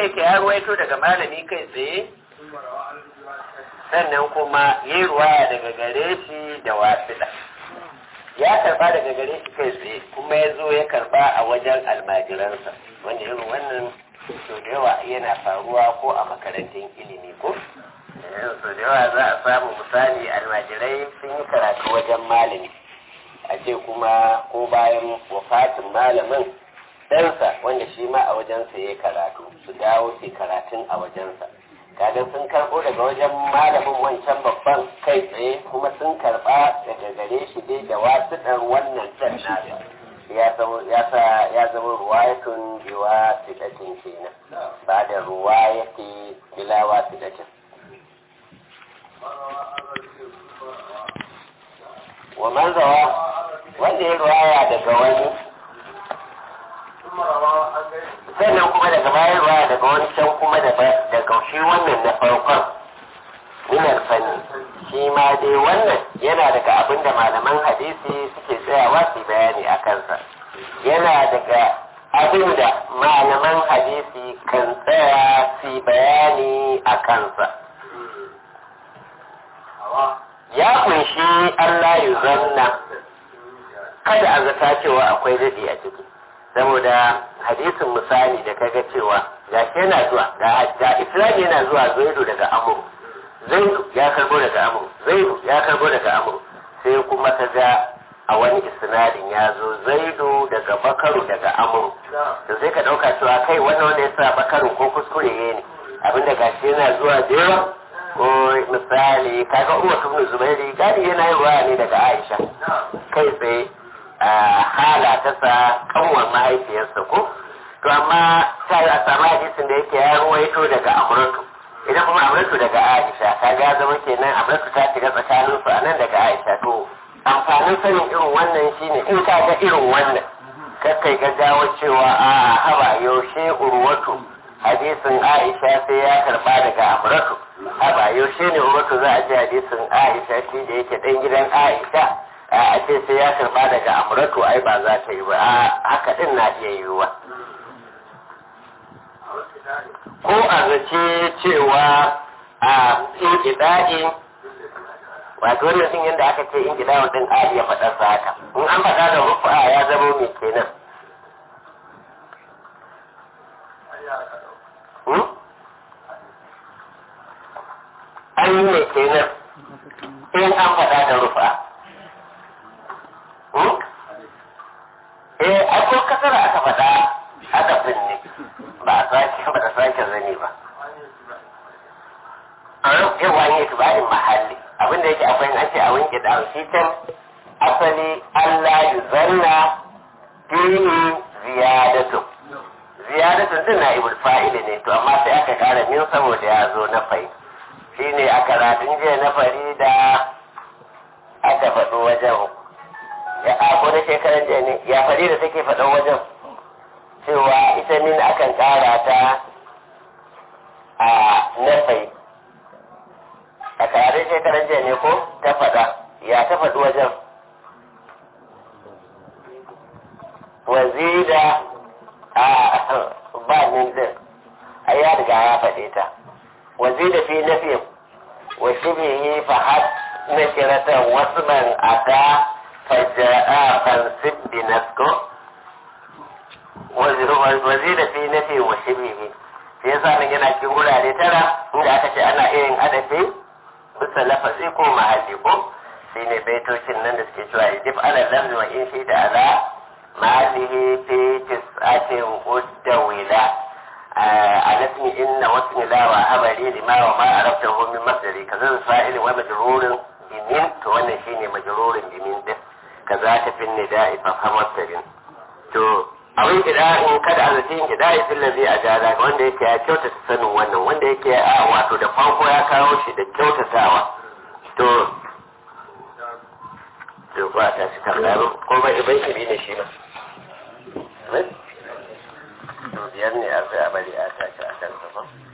yake ya ruwaito daga malami kai tsaye sannan kuma yi ruwaya daga gare shi da wasila ya karba daga gare shi kai tsaye kuma ya zo ya karba a wajen almajiransa wanda irin wannan so da yawa yana faruwa ko a makarantun ilimi ko so da yawa za a samu misali almajirai sun yi karatu wajen malami a ce kuma ko bayan wafatin malamin ɗansa wanda shi ma a wajensa ya karatu su dawo su karatun a wajensa kaga sun karɓo daga wajen malamin wancan babban kai tsaye kuma sun karɓa daga gare shi dai da wasuɗar wannan can nasa ya sa ya zama ruwayatun biwa sidatin kenan ba da ruwayati bilawa sidatin wa manzawa wanda ya ruwaya daga wani sannan kuma daga bayan ruwaya daga wani can kuma daga shi wannan na farkon minar fanni shi ma dai wannan yana daga abin da malaman hadisi suke tsayawa su bayani a kansa yana daga abin da malaman hadisi kan tsaya su bayani a kansa ya kunshi Allah ya zanna kada a zata cewa akwai daɗi a ciki saboda hadisin misali da kaga cewa ga shi yana zuwa ga islami yana zuwa zaidu daga amuru zaidu ya karbo daga amuru zaidu ya karbo daga amuru sai kuma ka ga a wani isnadin ya zo zaidu daga bakaru daga amuru to sai ka ɗauka cewa kai wannan wanda ya sa bakaru ko kuskure ne abinda ga shi yana zuwa da yawa ko misali kaga umar ibn zubairi gadi yana yin ruwa ne daga aisha kai tsaye hala ta sa kanwar mahaifiyarsa ko to amma ta yi a samu hadisin da yake ya ruwaito daga amuratu idan kuma amuratu daga aisha ka ga zama kenan amuratu ta shiga tsakanin su a nan daga aisha to amfanin sanin irin wannan shine in ka ga irin wannan kakkai gaggawa cewa a haba yaushe urwatu hadisin aisha sai ya karba daga amuratu haba yaushe ne urwatu za a ji hadisin aisha shi da yake dan gidan aisha a ce sai ya karba daga amuratu ai ba za ta yi ba a haka din na iya yiwuwa ko a zace cewa a inkida'i wato wannan sun yadda aka ce inkida'i din a iya faɗar sa haka in an faɗa da rufa ya zama mai kenan an yi mai kenan in an faɗa da rufa eh a ko kasara aka faɗa aka binne ba a sake ba da sake zane ba an yi wani itibarin mahalli abinda yake akwai an ce a wanke da shi can asali Allah yi zanna dini ziyadatu ziyadatun din na ibul fa'ili ne to amma sai aka kara min saboda ya zo na fai shine a karatun jiya na farida aka faɗo wajen ya ako na shekaran jiya ne ya fari da take faɗan wajen cewa ita min akan ƙara ta a nafai a karatun shekaran jiya ne ko ta faɗa ya ta faɗi wajen wazida a ba min din ai ya riga ya faɗe ta wazida fi nafi wa shibhihi fa had nakiratan wasman ata faja'a fansib bi nasko wazida fi nafi wa shibhihi sai yasa nan yana cikin wurare tara inda aka ce ana iya yin adafi bisa lafazi ko mahalli ko shine baitocin nan da suke cewa yajib ala lamzi wa in shi da ala mahallihi fi tis'atin uddawila على اسم إن واسم لا وهبلي لما وما عرفته من مصدري كذا الفاعل ومجرور بمن كوانا شيني مجرور بمن ده كذاك في النداء ففهم السجن تو abin in kada a zaci in kida fil ladhi ajada wanda yake ya kyautata sanin wannan wanda yake a wato da farko ya kawo shi da kyautatawa to to ba ta shi kallaro ko bai bai shi ne shi ba biyar ne a sai a bari a tashi a kan ba